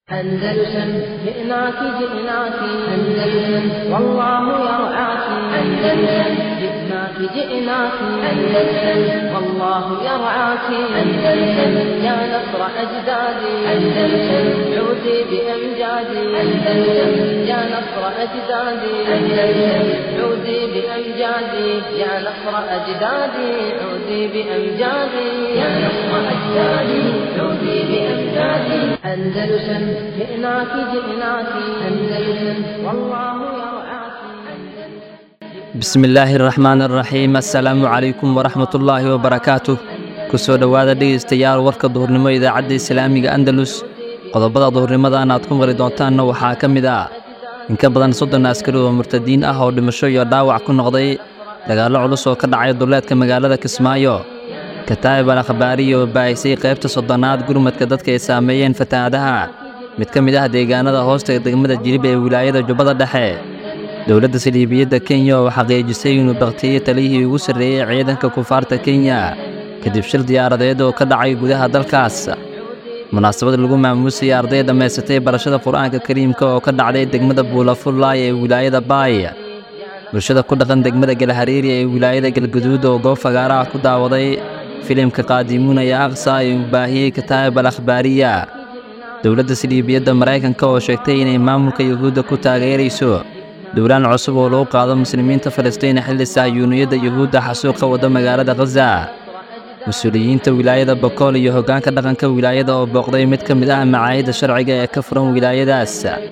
أندلسن جئناك جئناك أندلسن والله يرعاك أندلسن جئناك جئناك أندلسن والله يرعاك أندلسن يا نصر أجدادي أندلسن عودي بأمجادي أندلسن يا نصر أجدادي أندلسن عودي بأمجادي يا نصر أجدادي عودي بأمجادي يا نصر أجدادي عودي بأمجادي أندلسن جئناك جئناك أندلسن والله يرعاك bismi illaahi araxmaan araxiim assalaamu calaykum waraxmatullaahi wabarakaatuh ku soo dhowaada dhegaystayaal warka duhurnimo idaacadda islaamiga andalus qodobada duhurnimadan aad ku mari doontaanna waxaa ka mid ah in ka badan soddon askari oo murtadiin ah oo dhimasho iyo dhaawac ku noqday dagaallo culus oo ka dhacay duleedka magaalada kismaayo kataa'ib al akhbaariya oo baahisay qaybta soddonaad gurmadka dadka ay saameeyeen fatahaadaha mid ka mid ah deegaanada hoosta degmada jilib ee wilaayada jubbada dhexe dowladda saliibiyadda kenya oo xaqiijisay inuu baktiyey taliyihii ugu sarreeyey ciidanka kufaarta kenya kadib shil diyaaradeed oo ka dhacay gudaha dalkaas munaasabad lagu maamuusayay arday dhammaysatay barashada qur-aanka kariimka oo ka dhacday degmada buulafullaay ee wilaayada baay bulshada ku dhaqan degmada galhariiri ee wilaayada galguduud oo goob fagaara ah ku daawaday filimka qaadimuun ee aqsa ee uu baahiyey kataa'ib al akhbaariya dowladda saliibiyadda maraykanka oo sheegtay inay maamulka yuhuudda ku taageerayso dowlaan cusub oo lagu qaado muslimiinta falastiin xilli sahyuuniyadda yuhuudda xasuuqa wadda magaalada khaza mas-uuliyiinta wilaayada bokool iyo hoggaanka dhaqanka wilaayada oo booqday mid ka mid ah macaahidda sharciga ee ka furan wilaayadaas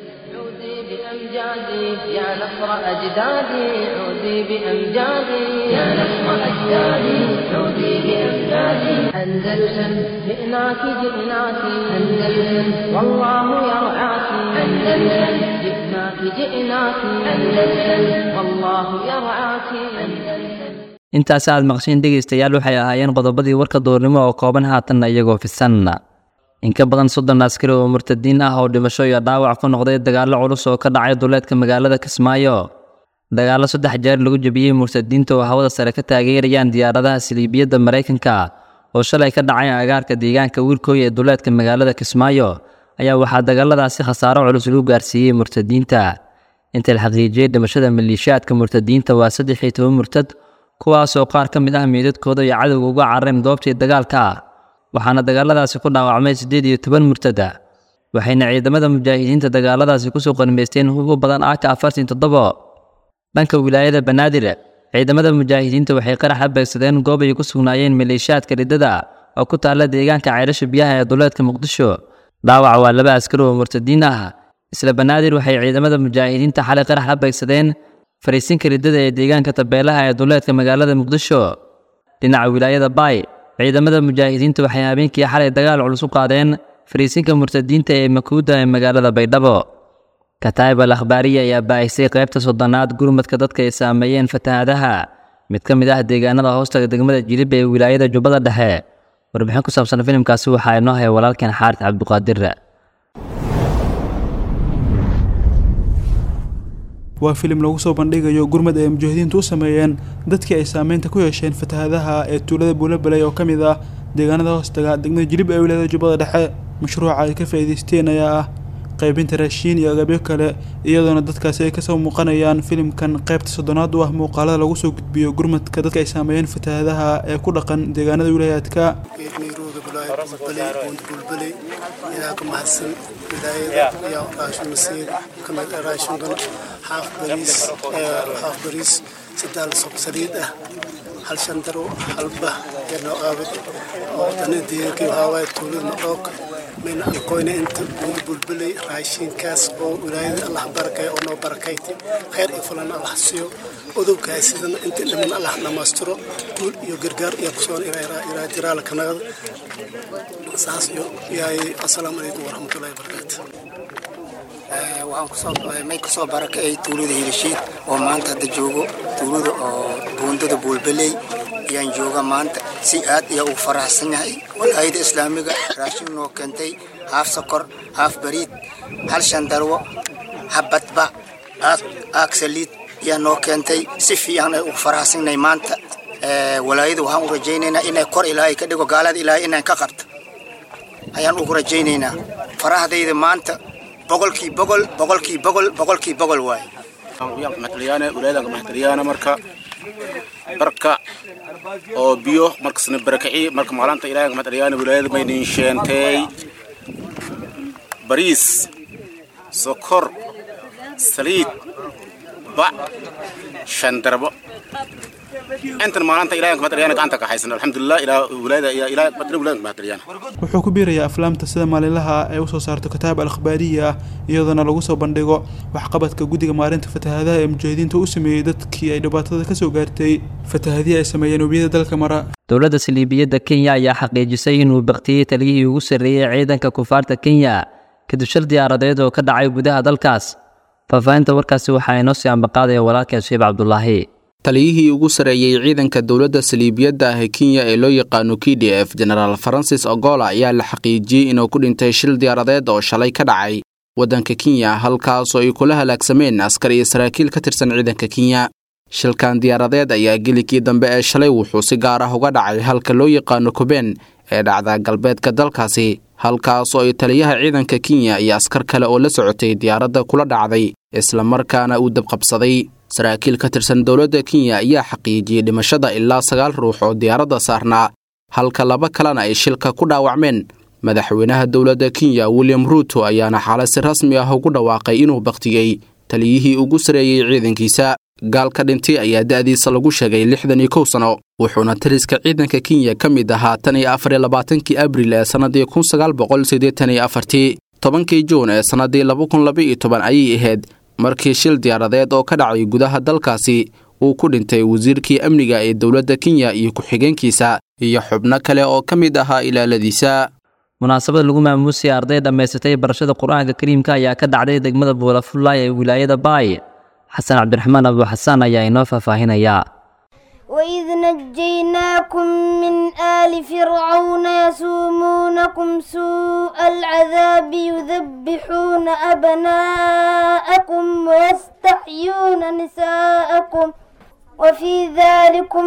عودي بأمجادي يا نصر أجدادي عودي بأمجادي يا نصر أجدادي عودي بأمجادي أندلسن جئناك جئناك أندلسن والله يرعاك أندلسن جئناك جئناك أندلسن والله يرعاك أندلسن intaasi aad maqsheen dhegaystayaal waxay ahaayeen qodobadii warka duurnimo oo kooban haatanna iyagoo fisan in ka badan soddon askari oo murtadiin ah oo dhimasho iyo dhaawac ku noqday dagaallo culus oo ka dhacay duleedka magaalada kismaayo dagaallo saddex jeer lagu jebiyey murtadiinta oo hawada sare ka taageerayaan diyaaradaha saliibiyadda maraykanka oo shalay ka dhacay agaarka deegaanka wiilkooy ee duleedka magaalada kismaayo ayaa waxaa dagaaladaasi khasaaro culus lagu gaarsiiyey murtadiinta inta la xaqiijiyey dhimashada maliishaadka murtadiinta waa saddex iyo toban murtad kuwaasoo qaar ka mid ah meydadkooda iyo cadowga uga carareen goobtii dagaalka waxaana dagaaladaasi ku dhaawacmay siddeed iyo toban murtada waxayna ciidamada mujaahidiinta dagaaladaasi kusoo qanimaysteen ugu badan aaka afartan toddobo dhanka wilaayada banaadir ciidamada mujaahidiinta waxay qarax la beegsadeen goob ay ku sugnaayeen maleeshiyaadka riddada oo ku taalla deegaanka ceyrasha biyaha ee duleedka muqdisho dhaawac waa laba askari oo murtadiin ah isla banaadir waxay ciidamada mujaahidiinta xalay qarax la beegsadeen fariisinka riddada ee deegaanka tabeelaha ee duleedka magaalada muqdisho dhinaca wilaayada baay ciidamada mujaahidiinta waxay habeenkii xalay dagaal culus u qaadeen fariisinka murtadiinta ee makuuda ee magaalada baydhabo kataa'ib al akhbaariya ayaa baahisay qaybta soddonaad gurmadka dadka ay saameeyeen fatahaadaha mid ka mid ah deegaanada hoostaga degmada jilib ee wilaayada jubbada dhexe warbixin ku saabsan filimkaasi waxaa inoo haya walaalkeen xaarid cabdiqaadir waa filim lagu soo bandhigayo gurmad ay mujaahidiintu u sameeyeen dadkii ay saameynta ku yeesheen fatahaadaha ee tuulada buulabaley oo ka mid ah deegaanada hoostaga degmada jilib ee wilaayada jubbada dhexe mashruuca ay ka faa'iidaysteen ayaa ah qaybinta raashiin iyo agabyo kale iyadoona dadkaasi ay kasoo muuqanayaan filimkan qaybta soddonaad u ah muuqaalada lagu soo gudbiyo gurmadka dadka ay saameeyeen fatahaadaha ee ku dhaqan deegaanada wilaayaadka nairobi wilaayada bulbale buund bulbale ilaa ka mahadsan wilaayada iyo raashin masiir kamid ah raashinkan xaaf bariis xaaf bariis sadaal sob saliid ah hal shandaro halba yarno aabad oo dana deegankii waxaa waaye tuulada madhoog mayna ankoyna inta buund bulbale raashinkaas oo wilaayada allah barakay oo noo barakayti khayr iyo fulan allah siiyo odowgaas sidana inta dhiman allah dhamaystiro guul iyo gargaar iyo kusoon ilaa jiraala kanagada saas iyo yahay assalaamu calaykum waraxmatullahi wabarakaatu waxaan kusoo may kusoo barakacay tuulada hilishiid oo maanta hadda joogo tuulada oo buundada buulbaley ayaan jooga maanta si aad ayaa ugu faraxsan yahay walaayada islaamiga raashin noo keentay haaf sokor haaf bariid hal shandarwo habadba aag saliid ayaa noo keentay si fiican ay ugu faraxsannahay maanta walaayada waxaan u rajaynaynaa inay kor ilaahay ka dhigo gaalada ilaahay inaan ka qabto ayaan ugu rajaynaynaa farahdayda maanta boqolkii boqol boqolkii boqol boqolkii boqol waaye maxtaliyaan wilaayada maxtaliyaan marka barka oo biyo markasna barakaci marka maalinta ilaahay maxtaliyaan wilaayada maynin sheentay bariis sokor saliid bac shandarbo intan maalinta ilaahay maxtaliyaan gacanta ka haysan alxamdulilah ilaa wilaayada ilaa wilaayada maxtaliyaan wuxuu ku biirayaa aflaamta sida maalinlaha ay usoo saarto kitaab al akhbaariya ah iyadoona lagu soo bandhigo waxqabadka guddiga maalinta fatahaadaha ee mujaahidiinta u sameeyey dadkii ay dhibaatada kasoo gaartay fatahadihii ay sameeyeen webiyada dalka mara dowladda saliibiyadda kenya ayaa xaqiijisay inuu baktiyey taliyihii ugu sarreeyey ciidanka kufaarta kenya kadib shir diyaaradeed oo ka dhacay gudaha dalkaas faahfaahinta warkaasi waxaa inoo sii ambaqaadaya walaalkeen shiib cabdulaahi taliyihii ugu sarreeyey ciidanka dowladda saliibiyadda ah ee kenya ee loo yaqaano k d f genaraal farancis ogola ayaa la xaqiijiyey inuu ku dhintay shil diyaaradeed oo shalay ka dhacay waddanka kenya halkaasoo ay kula halaagsameen askar iyo saraakiil ka tirsan ciidanka kenya shilkan diyaaradeed ayaa gelikii dambe ee shalay wuxuu si gaar ah uga dhacay halka loo yaqaano kuben ee dhacda galbeedka dalkaasi halkaasoo ay taliyaha ciidanka kenya iyo askar kale oo la socotay diyaaradda kula dhacday islamarkaana uu dabqabsaday saraakiil ka tirsan dowladda kenya ayaa xaqiijiyey dhimashada ilaa sagaal ruux oo diyaaradda saarnaa halka laba kalena ay shilka ku dhaawacmeen madaxweynaha dowladda kenya william ruuto ayaana xaalad si rasmi ah ugu dhawaaqay inuu baktiyey taliyihii ugu sareeyey ciidankiisa gaalka dhintay ayaa da'diisa lagu sheegay lixdan iyo kow sano wuxuuna taliska ciidanka kenya ka mid ahaa tan iyo afar iyo labaatankii abril ee sannadii kun sagaal boqol siddeetan iyo afartii tobankii juun ee sannadii laba kun laba iyo toban ayay ahayd markii shil diyaaradeed oo ka dhacay gudaha dalkaasi uu ku dhintay wasiirkii amniga ee dowladda kenya iyo ku-xigeenkiisa iyo xubno kale oo ka mid ahaa ilaaladiisa munaasabad lagu maamuusay arday dhammaysatay barashada qur-aanka kariimka ayaa ka dhacday degmada buulafullaay ee wilaayada baay xasan cabdiraxmaan abu xasaan ayaa inoo faahfaahinaya وإذ نجيناكم من آل فرعون يسومونكم سوء العذاب يذبحون أبناءكم ويستحيون نساءكم وفي ذلكم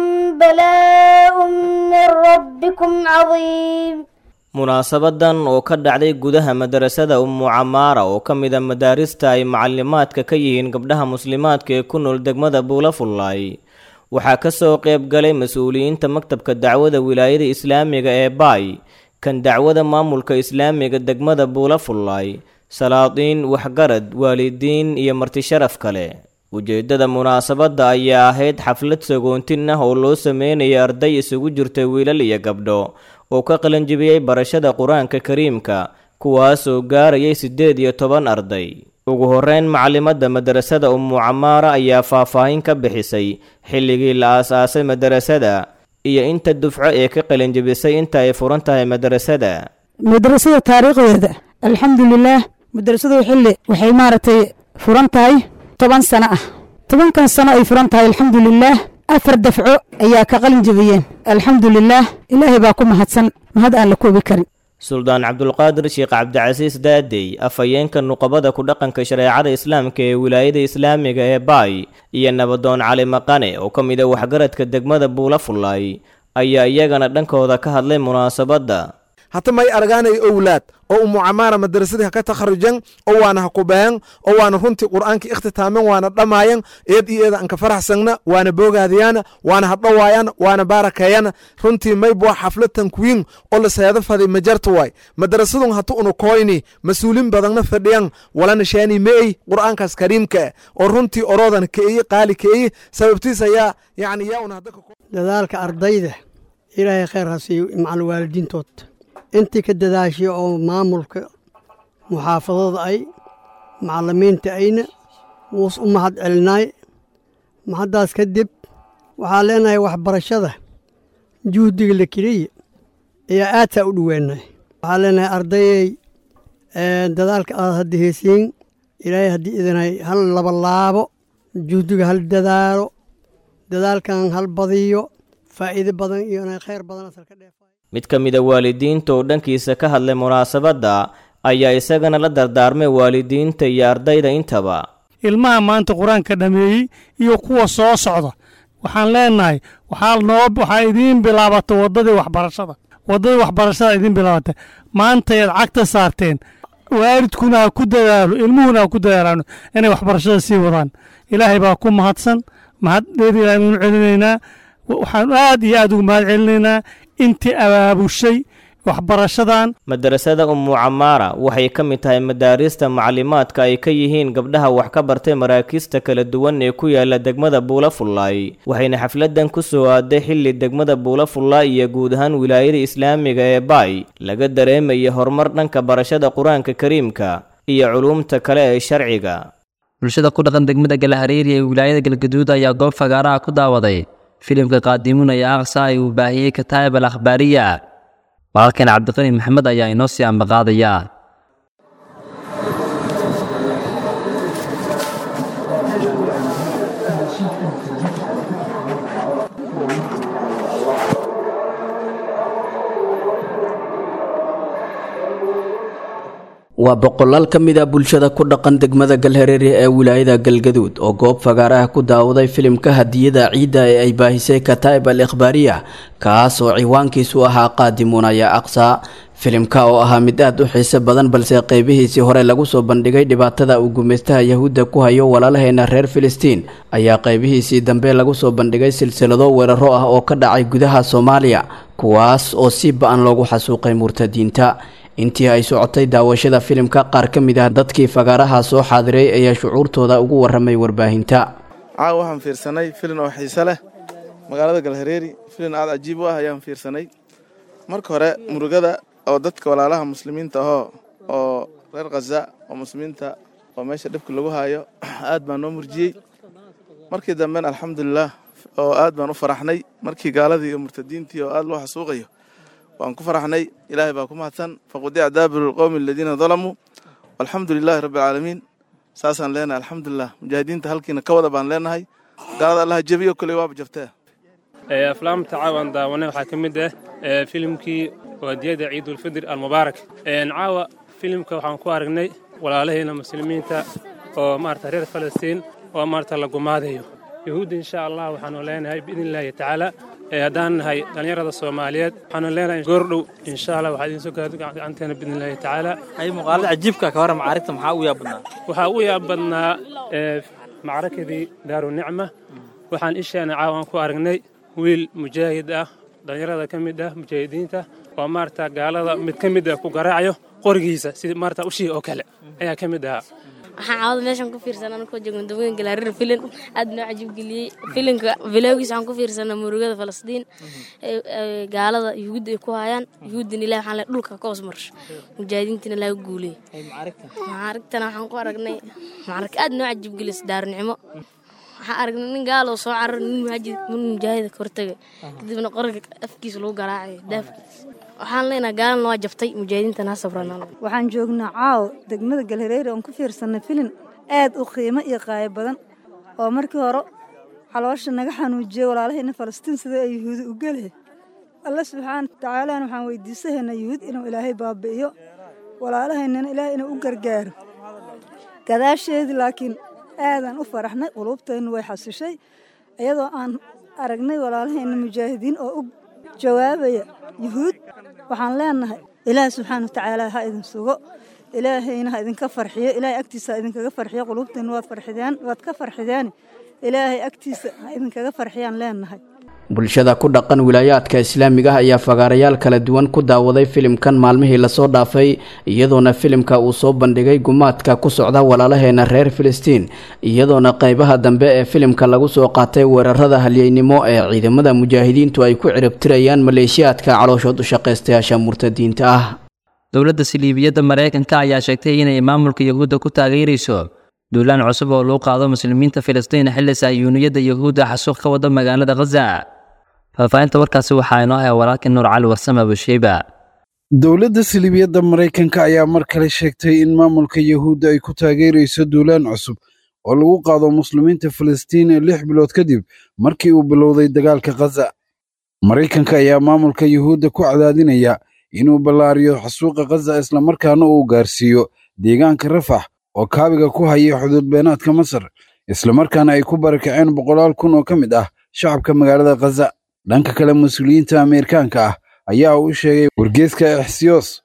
بلاء من ربكم عظيم munaasabadan oo ka dhacday gudaha madarasada ummu camaara oo ka mida madaarista ay macalimaadka ka yihiin gabdhaha muslimaadka ee ku nool degmada buulafullaay waxaa ka soo qayb galay mas-uuliyiinta maktabka dacwada wilaayada islaamiga ee baay kan dacwada maamulka islaamiga degmada buulafullaay salaadiin waxgarad waalidiin iyo martisharaf kale ujeeddada munaasabadda ayaa ahayd xaflad sagoontin ah oo loo sameynaya arday isugu jirta wiilal iyo gabdho oo ka qalanjibiyey barashada qur-aanka kariimka kuwaasoo gaarayay siddeed iyo toban arday ugu horreyn macalimadda madarasada ummu camaara ayaa faahfaahin ka bixisay xilligii la aas-aasay madarasada iyo inta dufco ee ka qalinjibisay inta ay furan tahay madarasada madrasada taariikhdeeda alxamdulilaah madrasadu xilli waxay maaragtay furan tahay toban sano ah tobankan sano ay furan tahay alxamdulilaah afar dafco ayaa ka qalin jebiyeen alxamdulilaah ilaahay baa ku mahadsan mahad aan la koobi karin suldaan cabdulqaadir sheekh cabdicasiis daadey afhayeenka nuqabada ku dhaqanka shareecada islaamka ee wilaayada islaamiga ee baay iyo nabadoon cali maqane oo ka mid a waxgaradka degmada buulafullaay ayaa iyagana dhankooda ka hadlay munaasabadda hata may argaanay owlaad oo umu camaara madrasadii ha ka takharujan oo waana ha kubayan oo waana runtii qur'aanka ikhtitaamen waana dhamaayan eed iyo eeda anka faraxsangna waana boogaadiyana waana hadhawaayan waana baarakeeyana runtii maybwa xaflad tankwiin oo la seeda faday majarta waay madrasadun hatu unu koyni mas-uulin badanna fadhiyan walana shaani meey qur'aankaas kariimka oo runtii oroodan keeye qaali keeye sababtiis ayaa yani yaa una hadda dadaalka ardayda ilaahay khayr ha siiyo macal waalidiintood intii ka dadaashay oo maamulka muxaafadada ay macalimiinta ayna wuus u mahad celinaay mahaddaas kadib waxaa leenahay waxbarashada juhdiga la keliya ayaa aadsaa u dhoweenay waxaa leenahay ardayay dadaalka aad hadda heesiin ilaahay haddii idinay hal labalaabo juhdiga hal dadaalo dadaalkan hal badiyo faa'iido badan iyo inay khayr badan asal ka dheef mid ka mid a waalidiinta oo dhankiisa ka hadlay munaasabadda ayaa isagana la dardaarmay waalidiinta iyo ardayda intaba ilmaha maanta qur-aanka dhameeyey iyo kuwa soo socda waxaan leenahay waxaa noo waxaa idiin bilaabata waddadii waxbarashada waddadii waxbarashada idiin bilaabata maantayaad cagta saarteen waalidkuna ha ku dadaalo ilmuhuna ha ku dadaalaan inay waxbarashada sii wadaan ilaahay baa ku mahadsan mahad dheer ilaahay baynu celinaynaa waxaan aad iyo aad ugu mahad celinaynaa intii abaabushay waxbarashadan madarasada ummu camaara waxay ka mid tahay madaarista maclimaadka ay ka yihiin gabdhaha wax ka bartay maraakiista kala duwan ee ku yaala degmada buulafullaay waxayna xafladan ku soo aaday xilli degmada buulafullaay iyo guud ahaan wilaayada islaamiga ee baay laga dareemaya horumar dhanka barashada qur-aanka kariimka iyo culuumta kale ee sharciga bulshada ku dhaqan degmada galahareeri ee wilaayada galgaduud ayaa goob fagaaraha ku daawaday filimka qaadimuun ee aqsa ay uu baahiyey kataa'ib al akhbaariya walaalkeen cabdiqani maxamed ayaa inoo sii ambaqaadaya waa boqolaal ka mid a bulshada ku dhaqan degmada galhareere ee wilaayada galgaduud oo goob fagaaraha ku daawaday filimka hadiyada ciidda ee ay baahisay kataa'ib al ikhbaariya kaas oo ciwaankiisu ahaa qaadimuunaya aqsa filimka oo ahaa mid aad u xiise badan balse qeybihiisii hore lagu soo bandhigay dhibaatada uu gumaystaha yahuudda ku hayo walaalaheena reer filistiin ayaa qeybihiisii dambe lagu soo bandhigay silsilado weeraro ah oo ka dhacay gudaha soomaaliya kuwaas oo si ba-an loogu xasuuqay murtadiinta intii ay socotay daawashada filimka qaar ka mid ah dadkii fagaaraha soo xaadiray ayaa shucuurtooda ugu waramay warbaahinta caawa waxaan fiirsanay filin oo xiise leh magaalada galhareeri filin aad cajiib u ah ayaan fiirsanay marka hore murugada oo dadka walaalaha muslimiinta ahoo oo reer khaza oo muslimiinta oo meesha dhibka lagu haayo aad baan noo murjiyey markii dambena alxamdulilah oo aad baan u faraxnay markii gaaladii iyo murtadiintii oo aad loo xasuuqayo waan ku faraxnay ilaahay baa ku mahadsan faqudica daabiru lqowmi aladiina dalamuu walxamdu lilaahi rabbi alcaalamiin saasaan leenahay alxamdulilah mujaahidiinta halkiina ka wada baan leenahay gaalada allaha jebiyo koley waaba jabtee aflaamta caawaan daawanay waxaa ka mid ah filimkii waadiyada ciidulfidr almubaarak caawa filimka waxaan ku aragnay walaalaheena muslimiinta oo maarata reer falastiin oo maarata la gumaadayo yahuudda insha allah waxaanu leenahay biidn illaahi tacaala haddaan nahay dhallinyarada soomaaliyeed waxaanu leenahay goordhow insha allah waxaa idiin soo gaado gacanteena biidn illaahi tacaala ay muuqaalada cajiibka ka hore macaarigta maxaa u yaab badnaa waxaa u yaab badnaa macrakadii daaru nicma waxaan isheena caawan ku aragnay wiil mujaahid ah dhallinyarada ka mid ah mujaahidiinta oo maarata gaalada mid ka mid ah ku garaacayo qorigiisa sida maarata ushii oo kale ayaa ka mid ahaa waxaan caawada meeshan ku fiirsan anakoo joogan dawooyin galaarir filin aad noo cajiib geliyey filinka bilowgiis waxaan ku fiirsanaa murugada falastiin gaalada yuhuudda ay ku hayaan yuhuuddina ilahi waxaan le dhulka ka hoos marsho mujaahidiintina laga guuley macaarigtana waxaan ku aragnay macarig aad noo cajiib geliyay daarunicmo waxaan aragnay nin gaal oo soo carar nin muhaajid nin mujaahida ka hortagay kadibna qoriga afkiisa lagu garaacayo daafkiisa waxaan leenahay gaalana waa jabtay mujaahidiintana ha sabranaan waxaan joognaa caawo degmada galhareere oon ku fiirsanay filin aad u qiimo iyo qaayo badan oo markii hore caloosha naga xanuujiyey walaalahayna falastiin sida ay yuhuudi u gelee alle subxaana watacaalana waxaan weydiisahayna yuhuud inuu ilaahay baabi'iyo walaalahaynana ilaahay inuu u gargaaro gadaasheedii laakiin aadaan u faraxnay quluubteennu way xasishay iyadoo aan aragnay walaalahayna mujaahidiin oo u jawaabaya yuhuud waxaan leenahay ilaahay subxaana watacaala ha idin sugo ilaahayna ha idinka farxiyo ilaahay agtiisa ha idinkaga farxiyo quluubteenna waad farxideen waad ka farxideen ilaahay agtiisa ha idinkaga farxiyaan leenahay bulshada ku dhaqan wilaayaadka islaamiga ah ayaa fagaarayaal kala duwan ku daawaday filimkan maalmihii lasoo dhaafay iyadoona filimka uu soo bandhigay gumaadka ku socda walaalaheena reer filistiin iyadoona qeybaha dambe ee filimka lagu soo qaatay weerarada halyeynimo ee ciidamada mujaahidiintu ay ku ciribtirayaan maleeshiyaadka calooshood u shaqaystayaasha murtadiinta ah dowladda siliibiyadda maraykanka ayaa sheegtay inay maamulka yahuudda ku taageerayso duulaan cusub oo lagu qaado muslimiinta filistiin xilli sahyuuniyadda yahuudda xasuuq ka wada magaalada khaza faahfaahinta warkaasi waxaa inoo haya walaalkii nuur cali warsame abushiiba dowladda siliibiyadda maraykanka ayaa mar kale sheegtay in maamulka yahuudda ay ku taageerayso duulaan cusub oo lagu qaado muslimiinta filistiin lix bilood kadib markii uu bilowday dagaalka khaza maraykanka ayaa maamulka yuhuudda ku cadaadinaya inuu ballaariyo xasuuqa khaza islamarkaana uu gaarsiiyo deegaanka rafax oo kaabiga ku haya xuduud beenaadka masar islamarkaana ay ku barakaceen boqolaal kun oo ka mid ah shacabka magaalada khaza dhanka kale mas-uuliyiinta ameerikaanka ah ayaa u sheegay wargeeska exsiyos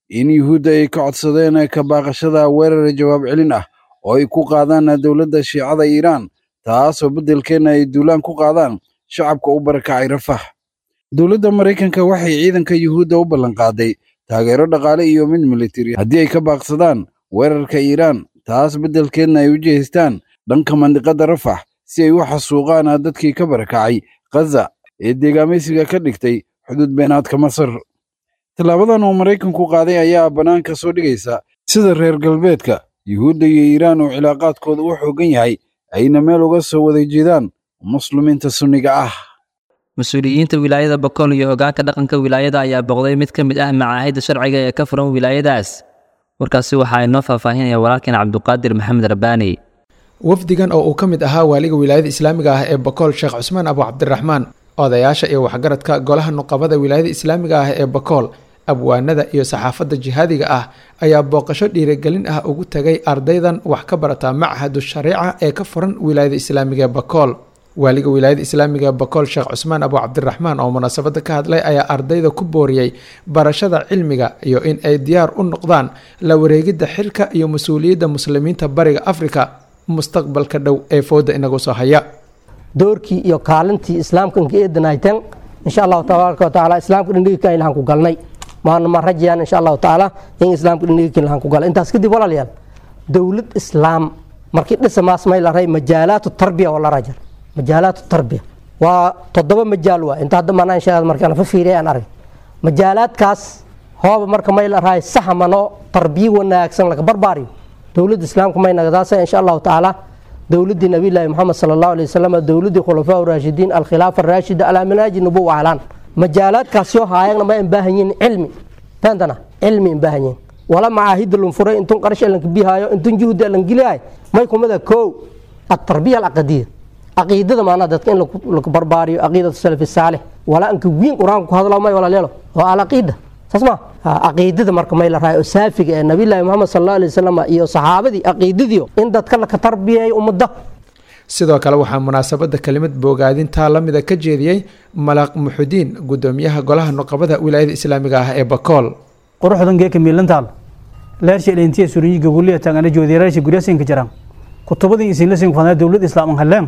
in yuhuudda ay ka codsadeen ka baaqashada weerar jawaab celin ah oo ay ku qaadaan dowladda shiicada iiraan taasoo beddelkeena ay duulaan ku qaadaan shacabka u barakacay rafax dowladda maraykanka waxay ciidanka yuhuudda u ballanqaaday taageero dhaqaale iyo mid militari haddii ay ka baaqsadaan weerarka iiraan taas beddelkeedna ay u jeestaan dhanka mandiqadda rafax si ay u xasuuqaan dadkii ka barakacay khaza ee deegaamaysiga ka dhigtay xuduud beenaadka masar tallaabadan oo maraykanku qaaday ayaa bannaanka soo dhigaysa sida reer galbeedka yuhuudda iyo iiraan oo cilaaqaadkooda u xooggan yahay ayna meel uga soo wada jeedaan muslimiinta sunniga ah mas-uuliyiinta wilaayada bakool iyo hoggaanka dhaqanka wilaayada ayaa boqday mid ka mid ah macaahidda sharciga ee ka furan wilaayadaas warkaasi waxaa inoo faahfaahinaya walaalkeen cabduqaadir maxamed rabbaani wafdigan oo uu ka mid ahaa waaliga wilaayada islaamiga ah ee bakool sheekh cusmaan abu cabdiraxmaan odayaasha iyo waxgaradka golaha nuqabada wilaayada islaamiga ah ee bakool abwaanada iyo saxaafadda jihaadiga ah ayaa booqasho dhiirigelin ah ugu tagay ardaydan wax ka barata machadu shariica ee ka furan wilaayada islaamiga ee bakool waaliga wilaayada islaamiga ee bakool sheekh cusmaan abu cabdiraxmaan oo munaasabada ka hadlay ayaa ardayda ku booriyey barashada cilmiga iyo in ay diyaar u noqdaan la wareegidda xilka iyo mas-uuliyadda muslimiinta bariga afrika mustaqbalka dhow ee fooda inagu soo haya doorkii iyo kaalintii islaamka inka eedanaytan insha allahu tabaaraka wa tacaala islaamka dhindhigika ilahan ku galnay maana ma rajayaan insha allahu tacaala in islaamka dhindhigika ilahan ku galay intaas kadib walaalayaal dowlad islaam markii dhisa maasmay la ray majaalaatu tarbiya oo la rajar majaalaatu tarbiya waa toddoba majaal waa inta hadda maanaa insha markaan fa fiiriyay aan arag majaalaadkaas hooba marka may la rahay sahamano tarbiya wanaagsan laga barbaariyo dowladda islaamka may nagadaasa insha allahu tacaala dowladdii nabiyllaahi moxamed sala allahu alay wasalam dowladdii khulafaa raashidiin alkhilaafa araashida alaa manaaji nubuwa ahlaan majaalaadkaas yoo haayagna ma baahan yihin cilmi faantana cilmi in baahan yihin wala macaahida lun furay intun qarash elanka bihaayo intun juhdi elan geliyahay may kumada kow atarbiya alcaqadiya caqiidada maanaa dadka in laku barbaariyo caqiidatu salafi saalix wala anka wiin qur-aanka ku hadlo may walaaleelo oo alcaqiida saas ma caqiidada marka may la rahay oo saafiga ee nabiyllaahi moxamed sal allahu alay wasalam iyo saxaabadii caqiidadiio in dadka laka tarbiyeeyo ummadda sidoo kale waxaa munaasabada kelimad boogaadintaa la mida ka jeediyey malaaq muxudiin gudoomiyaha golaha nuqabada wilaayada islaamiga ah ee bakool quruxdan geeka miilantaal leersha dheentiya surinyi gaguliya tangana joodiyareersha guryasinka jiraan kutubadin isin lasin fadna dowlad islaam haleen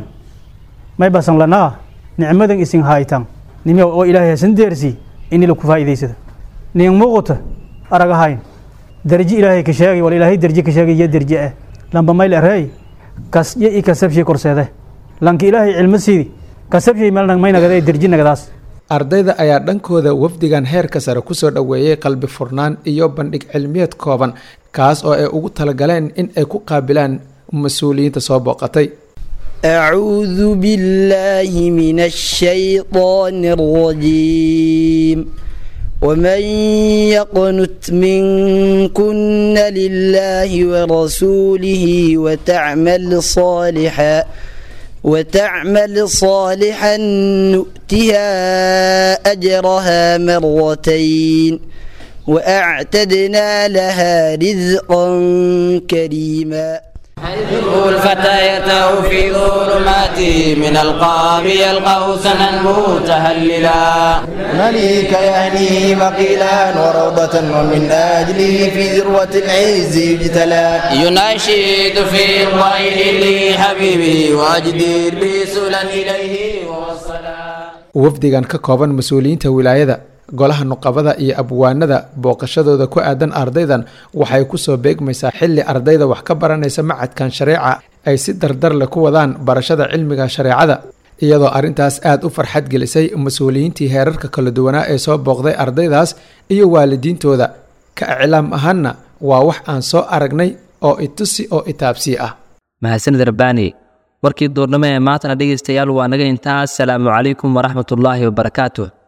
may basan lanaa nicmadan isin haytan nimiya oo ilaahay hasan deersi ini laku faa'iidaysada nin muuqata aragahayn darji ilaahay ka sheegay wal ilaahay darji ka sheegay iyo darji ah lamba mayl arey kasje i kasabshay korseede lanka ilaahay cilmo siidi kasabshay meel may nagada darji nagadaas ardayda ayaa dhankooda wafdigan heerka sare kusoo dhoweeyey qalbi furnaan iyo bandhig cilmiyeed kooban kaas oo ay ugu talagaleen in ay ku qaabilaan mas-uuliyiinta soo booqatay أعوذ بالله من الشيطان الرجيم ومن يقنت منكن لله ورسوله وتعمل صالحا وتعمل صالحا نؤتها أجرها مرتين وأعتدنا لها رزقا كريما الفتى في ظلمات من القاب يلقاه سنا متهللا مليك يهنيه مقيلا وروضة ومن أجله في ذروة العز يجتلى يناشد في الضير لحبيبي واجدير رسولا إليه wafdigan ka kooban mas-uuliyiinta wilaayada golaha nuqabada iyo abwaanada booqashadooda ku aadan ardaydan waxay kusoo beegmaysaa xili ardayda wax ka baranaysa macadkan shareeca ay si dardar leh ku wadaan barashada cilmiga shareecada iyadoo arrintaas aada u farxad gelisay mas-uuliyiintii heerarka kala duwanaa ee soo booqday ardaydaas iyo waalidiintooda ka iclaam ahaanna waa wax aan soo aragnay oo itusi oo itaabsii ah mahadsanid rabbaani warkii duurnimo ee maantana dhegaystayaal waa naga intaas salaamu calaykum waraxmatullaahi wabarakaatuh